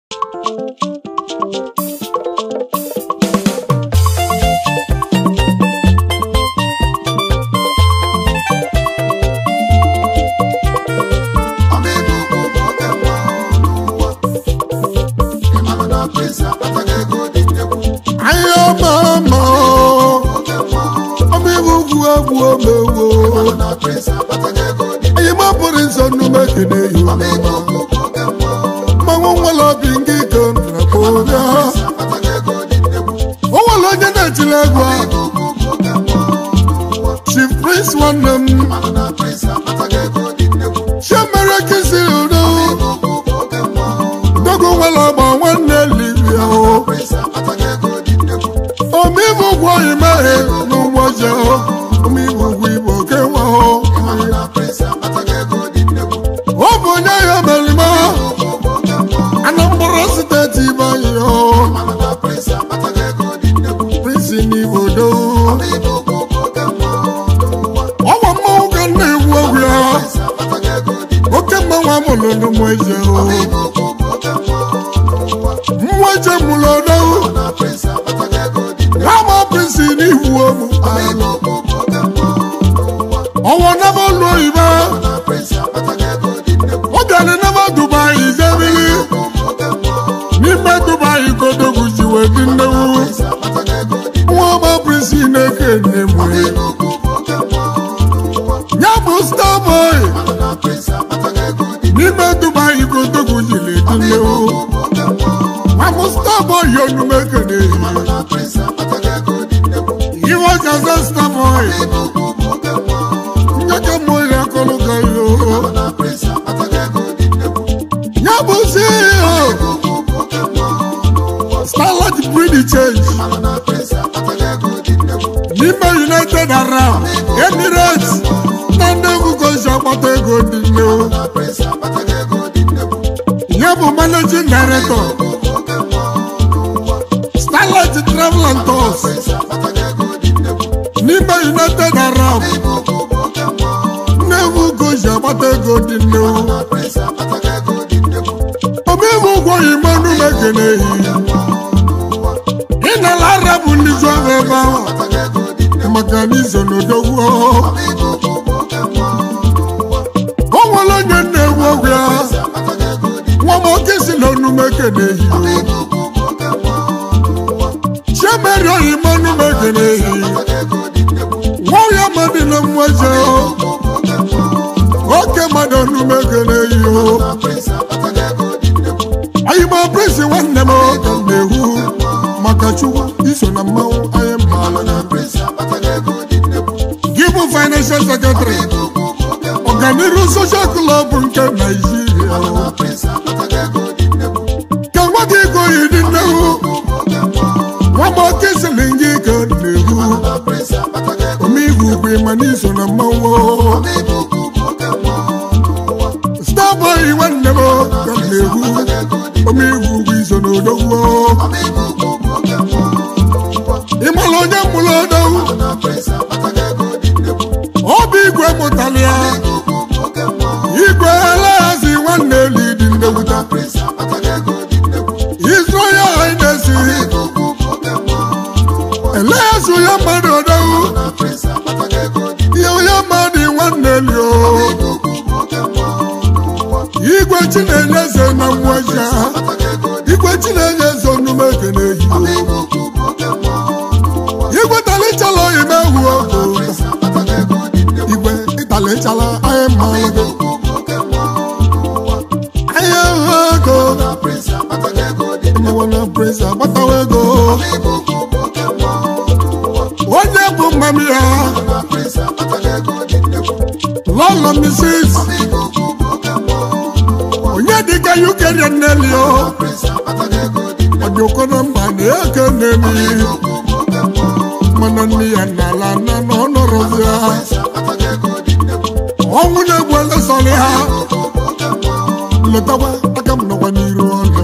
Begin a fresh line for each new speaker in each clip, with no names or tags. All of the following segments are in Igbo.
ahịa ọma ọma ọma iwu ugwu egwu omewo anyị mapụrụ nsọ nnume kene yi mmanwụ nwere obi nke ike nrakpọbịa o nwere onye na-etiri egwu a chief prince nwanne m chiemere kisi udo dogo nwere ọgba nwanne libia o omibu ụgwọ imeghe n'ụgbọ je omibu ụgwọ igbo kenwa ọ bụ onye ya merima anambra steeti ibeanyị prinsi n'igbo do ọgwa mmanwụ ka nna egwu egwu ya oke mmanwụ amụrụ n'ụmụ eje mmụọ eje mụrụ ọdọwụ Rama prinsi n'ihu omu ọwọ naba lu oyibo ọ bịara naba dubai jebili n'ime dubai kodogwu ji wee dị nnewu nwa ọma prinsi na-eke nne m ya bụ starboy n'ime dubai kodogwu ji na-edi nnewu mamụ starboy onume kene iwe jaza starboy nyeke mmụọ ya kọlụ ka yo ya bụ CEO starlight breed change n'ime united arab emirates na ndị egwugozi akpata ego dị nnewu ya bụ managing director starlight travel and tours n'ime united arab nnewu gozi agbata ego dị nnewu omewu ụgwọ imenu mekene ehi ịnala arabụ ndị zụ ahụ ebe ahụ maka na izo n'odogwu o nwere onye na-ewu ogwu ya nwa m oke si na onume kene ehi chiemeri oyime onume kene ehi nwa ya mmadụ na mmụọ oke mmadụ onume kene ehi o ayịma presi nwanne m ka m na-ehu maka chukwu iso na mmanwụ anyị mma gị bụ financial secretary ọganiru social club nke naijiria ka nwa gị ego yi dị nnehu nwa m oke siri gị ka m na-ehu omeihu bụ ịma n'iso na mmanwụ starboy nwanne m ka m na-ehu omeihu bụ iso na odogwu ịmara onye mụrụ odogwu obi igwe mụtara ya igwe elehazi nwanne eli dị ndewuta israel hainesi elehazi onye mmadụ odogwu ihe onye mmadụ nwanne eli o igwe chinenye eze na mmụọja igwe chinenye eze onume ekene ehi igwe talichala oyime ehu ogo igwe ịtalichala anyị mmanụ gị anyị ehu ego mmanwụ na presa agbatawa ego onye bụ mmami ya lọlọ misis onye dịka yukeria nnelio ọdịoko na mba na-eke nnemi mana nne ya n'ala na n'ọnọrọzi ha ọnwụ na-egbu elesọrị ha letakwa aka m nọkwa n'iru ọnụ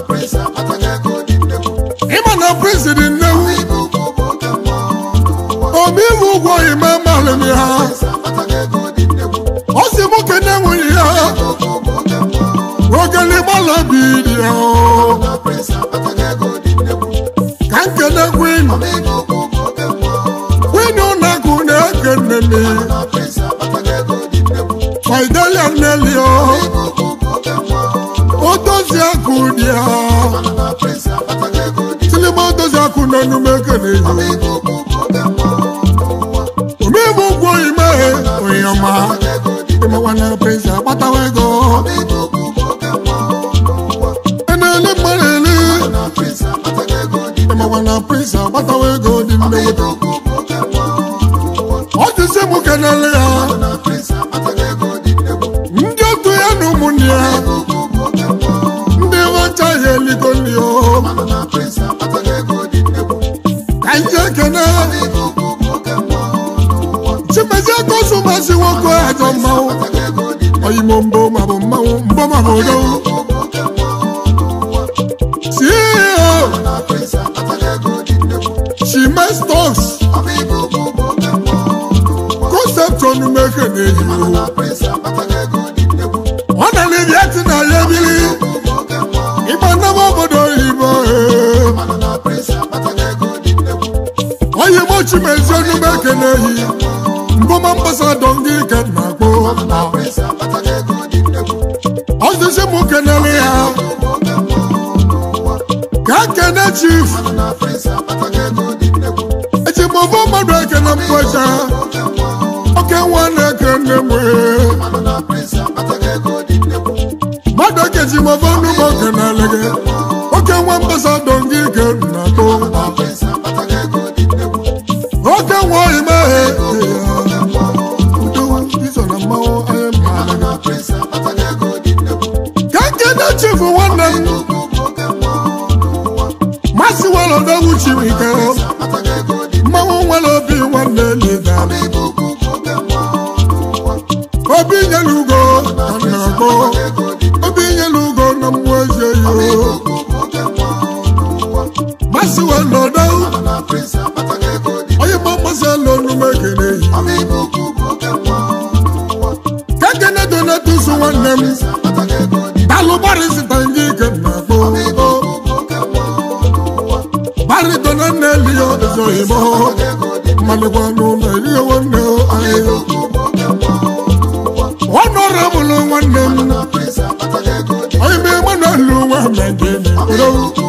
ịma na prezident nnewu omeiwu ụgwọ ime malụmi ha ọ si mụ kene nwunye ya ogele gbalọ bi dị ya akụ dị ya silima dozi akụ n'enume ekene yi omegbu ụgwọ ime onye ọma ịmawana prince akpatawa ego enele mmadụ ele ịmawana prince akpatawa ego dị nneweta ọ dịsị mụ kenele ya ndị otu ya na ụmụnne ya ndị nwacha ya eligo nri o ka nje ekene chimezie kọsụmasị nwoke ajọ mmanwụ oyimo mbọ mabụ mmanwụ mbọ mabụ odo ceo chimes concept onumeke na-eyi ọ na libi eti na ya ebili ịgba nnaba obodo oyibo oyimo chimezie onumeke na-eyi mbọma mgbasado ndị ike na-akpọ ọzụzi m kenele ya ka kene chief ejimọfọ mmadụ ekene mkpọcha oke nwa na-ekene mwe mmadụ ekejimọfọ nnụmọ kenele gị oke nwa mgbasado ndị ike na-akpọ oke nwa imeghe iso na mmanwụ anyị mma ka nkene chifu nwanne m masị nwere odogwu chiri ike mmanwụ nwere obi nwanne lida obi nyere ugo na nnagbo obi nyere ugo na mmụọ eze yo masị nwere odogwu onye ma mmasị ala onume kene yi ka nkene donatus nwanne m dalụ gbarịsịta ndị ike na-akpọ barito na nne liyo ezoghimo mmalịkwa n'ụlọ eliyo nwanne anyị ọnọrọbụlụ nwanne m onye mee mmanụ elu nwa mmejene odo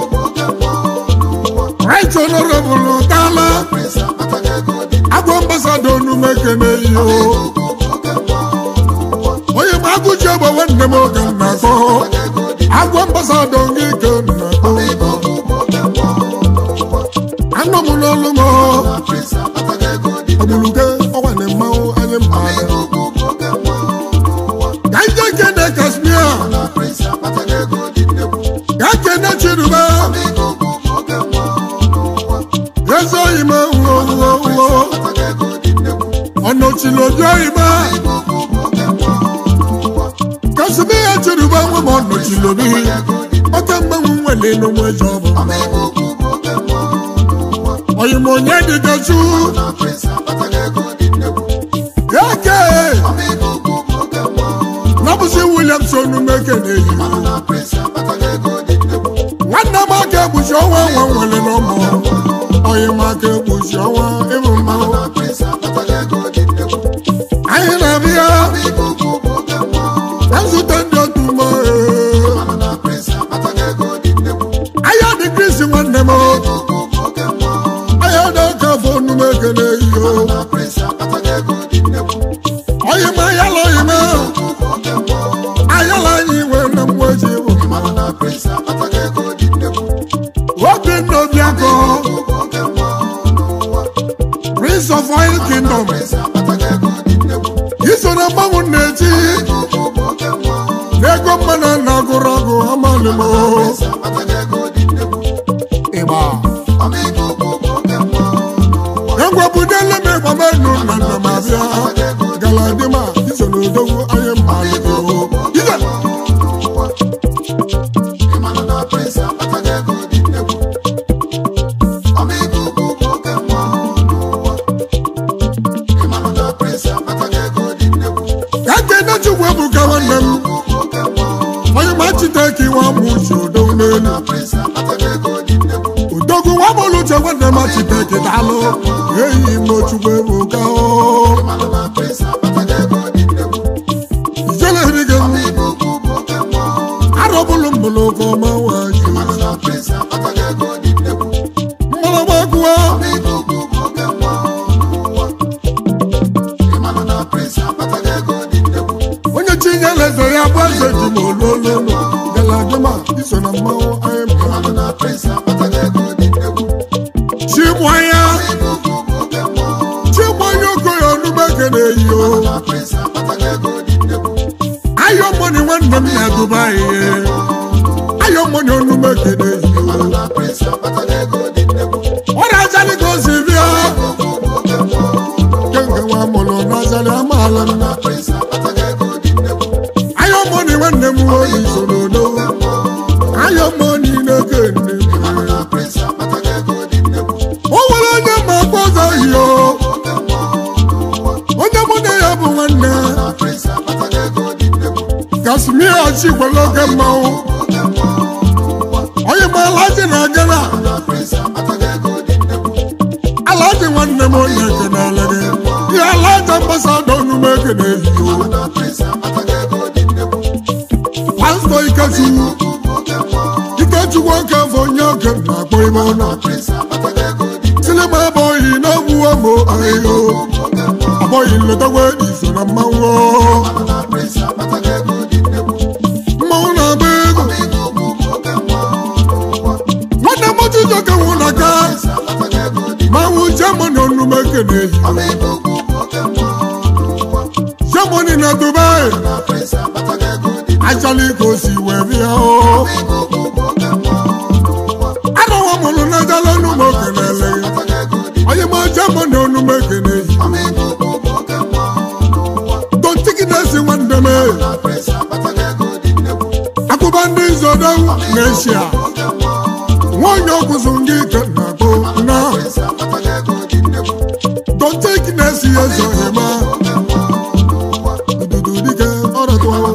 right ọnọrọbụlụ tala agwa ambasado onume kene iyo onye ma agụji egbe nwanne m oge m na-akpọ agwa ambasado gị ke na-akpọ anọ m n'ọlụ m ọgbuluge ọnwane mmanwụ anyị mmadụ ka ije kene kasmia ka kene chiruba eze oyime uwo uwo uwo ọnọchili obi oyime kasmia chiruba nwe m ọnọchili obi oke mgbanwe nwere n'onwe eze ọ bụ mma oyime onye dịgachu eke nabụzi williamson meke na-eyi nwanne m aka egbuchi ọnwa nwa nwere n'ụmụ oyime aka egbuchi ọnwa ịbụ mmanwụ anyị na-abịa na nzute ndị otu mma ahịa dị kristi nwanne m ahịa dị ọka afọ onume ekele iyo oyime ayala oyime ayala anyị nwere na mmụọ ji bụ obinna obiakọ prince of oil kingdom iso na mmanwụ na-eti n'ego mmanụ na-agụrụ agụ amalimo ịgba egwebudele m ịgbamenu na nnamabịa galadima iso na odogwu anyị mmalimo ije ka kene chukwu ebuka nwanne m onye ma chiteke iwe amụ uche odogwu n'elu odogwu nwa bụlụ uche nwanne m chiteke daalụ eyi m chukwu ebuka o ijele erige m arọbụlụ mbụlụ ka ọma nwaanyị mmalagba akụwa onye chinyere eze ya bụ eze ji ma olololo galadima iso na mmanwụ anyị mara chigbanya chigbanya okoye onumeke na-eyi o ayọ mọni nwanne m na dubai ayọ mọni onumeke na-eyi o ọ na-azali ka o si bịa kenge nwa mụrụ na-azali amaala m ayọ mọni nwanne m oyi soro n'owu ayọ mọni na-eke nne m o nwere onye ma akpọ ọzọ yi o onye mụ na ya bụ nwanne kasmia chikwere oke mmanwụ onye ma alaji na agana alaji nwanne m onye kenele gị ya alaji ambasada onume ekene ehiyo pastọ ikechukwu ikechukwu oke afọ onye oke na-akpọ ime ọnụ sinima abụghị n'ogbu ọmụ ahịhịa abụghị nletakwa iso na mmanwụ mmanwụ na-agba ego nwanne m ọchịchọ ka nwụ na ka manwụ jamani onume ekene ehiyo jamani na dubai achọla ka o si wee bịa o anọwa mụrụ na jala n'ụmụ okenele onye ma jamani onume ekene ehiyo tontikinesi nwanne m akụba ndị nzodowu na-eshia nwaonye ọgwụzụ ndị ike na-akpụ na tontikinesi ezoghema ududu dike ọrọtụ o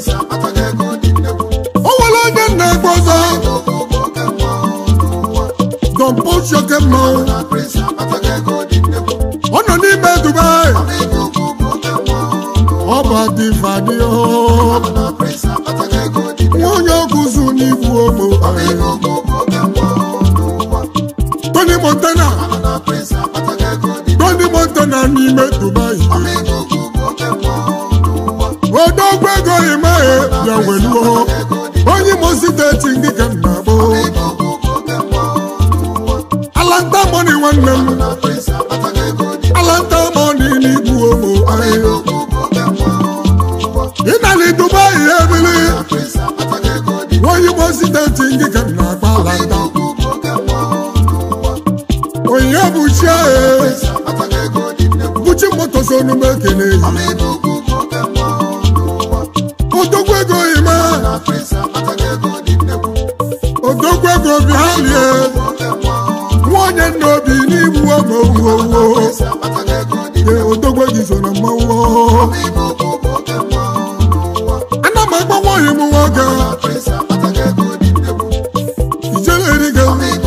nwere onye na-agba ọzọ dọmpochioke mmanwụ ọ nọ n'ime dubai ọ bụ adịfadịo nwunye ọgụzụ n'igbu ogbo tony montana tony montana n'ime dubai odogwu ego ịmaghị bịa weluo onye imo steeti ndị ka m na-agbụ alanta moni nwanne m alanta moni n'igbu ogbo ahịhịa ịnali dubai ebili onye imo steeti ndị ka m na-agba alanta onye bụ chi ahụ buchi moto so onume ekele ehi odogwu ego ịma odogwu ego bịalie nwanyị nna obi n'igbu oge owuowo ee odogwu gị so na mmanwụ ana m agba nwaanyị m nwoke ijere eriga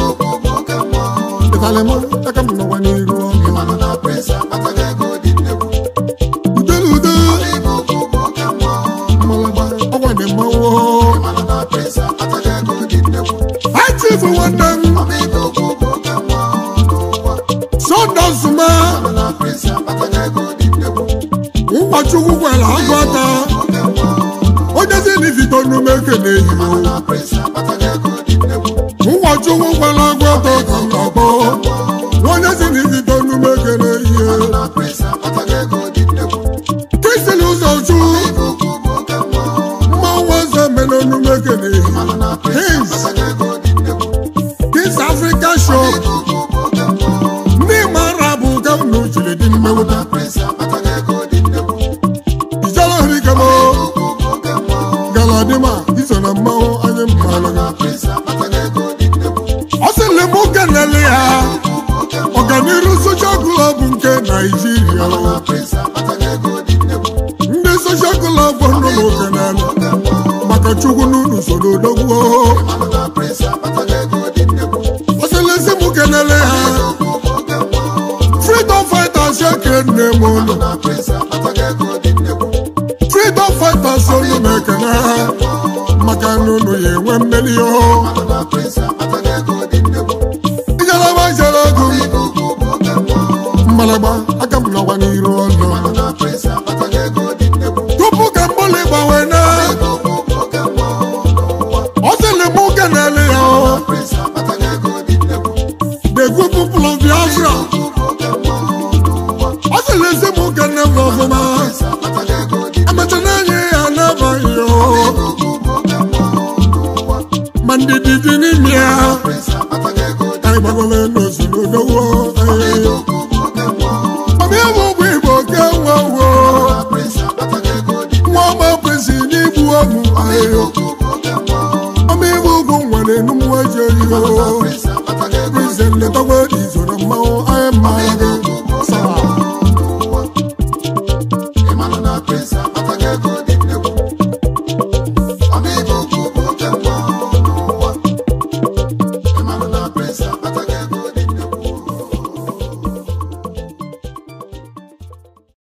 ịtalị m aka m nọwa n'iru ọnụ udere ude mmalagba ọgwa dị mmanwụ achifu nwanne m sọdọsụma ụkọchukwu gwara agụ aka onye si n'ifite onume ekene ehiwo ụkọchukwu gwara agụ aka ka m na-akpọ onye si n'ifite onume ekene ehihie kisili ụzọ chu mmanwụ eze mere onume ekene ehihie kings kings africa shop ndị mara bụ ka unu jiri dị mmewụta ijere orikemo galadima iso na mmanwụ anyị mmanụ ọ sịrị m kenele ya ọganiru soshal klọb nke naijiria ndị soshal klọb nọ n'okenala maka chukwu n'unu soro odogwu ọ sịrị si m kenele ya freedom fighters ekene m ụlọ freedom fighters olu m ekene ha maka na unu ya enwe mmeri o ijelaba jere ego mgbalagba aka m nọkwa n'iru ọnụ tupu ka mgbali gbanwe na ọ sịrị m ụka na-ele ya the group people of Biafra ọ sịrị ezi m ụka nne m ọfụma emecha na-enye ya n'abaghị ya ma ndị dị dị n'ime ya anyị gbagole n'ozugbo dowo ọbụ ya bụ ụgbọ igbo ke nwa wo nwa ọma kwesị n'igbu ọmụ ahịhịa ọmụ igbo ugwu nwere enumwe jeri o Prison letakwa izo na mmanwụ